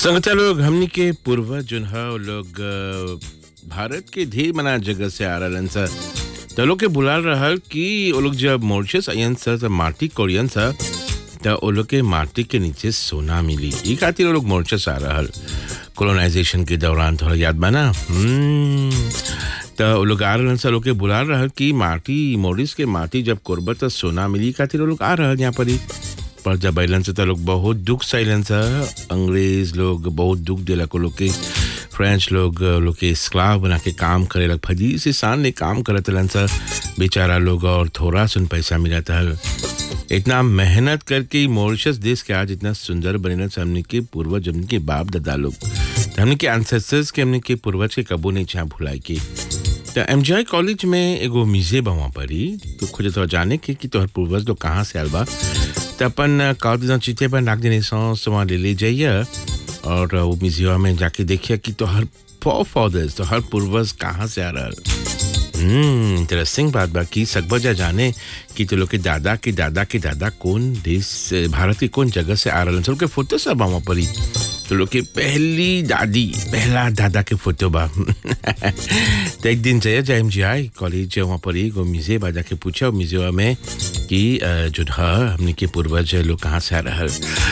संगता लोग हमनी के पूर्वज जोन ह उ लोग अ, भारत के ढेर मना जगह से आ रहलन सा त लोग के बुलाल रहल कि वो लोग जब मॉरिशस आयन सा त माटी कोरियन सा त वो लोग के माटी के नीचे सोना मिली ई खातिर वो लोग मॉरिशस आ रहल कोलोनाइजेशन के दौरान थोड़ा याद बा ना हम्म, त वो लोग आ रहलन सा लोग के बुलाल रहल कि माटी मॉरिस के माटी जब कोरबा त सोना मिली ई खातिर वो लोग आ रहल यहाँ पर ही पर जब अलन से तो लोग बहुत दुख सैलन सा अंग्रेज लोग बहुत दुख दिला को लोग के फ्रेंच लोग लोग के स्क्लाव बना के काम करे लग फजी से सान ने काम करत रहलन सा बेचारा लोग और थोड़ा सुन पैसा मिलता है इतना मेहनत करके मॉरिशस देश के आज इतना सुंदर बने हमने के पूर्वज हमने के बाप दादा लोग तो हमने के एंसेस्टर्स के हमने के पूर्वज के कबू नहीं चाह भुलाई के तो एम कॉलेज में एगो म्यूजियम बा वहाँ पर ही तो खोजे तो जाने के कि तोहर पूर्वज लोग कहाँ से आल बा तो अपन कॉलेज चिते पर नाक देने सॉस वहाँ ले ले जाइए और वो म्यूजियम में जाके देखिए कि तोहर फॉर फादर्स तो हर पूर्वज कहाँ से आ रहा हम्म इंटरेस्टिंग बात बा कि सकबजा जाने कि तो लोग के दादा के दादा के दादा कौन देश से- भारत के कौन जगह से आ रहलन सब के फोटो सब वहाँ पर ही तो लोग के पहली दादी पहला दादा के फोटो बा तो एक दिन जाए जाए जी आई कॉलेज वहाँ पर ही एगो म्यूजियम आ जाके पूछा म्यूजियम में कि अ, जो ह हमने के पूर्वज लोग कहाँ से आ रहल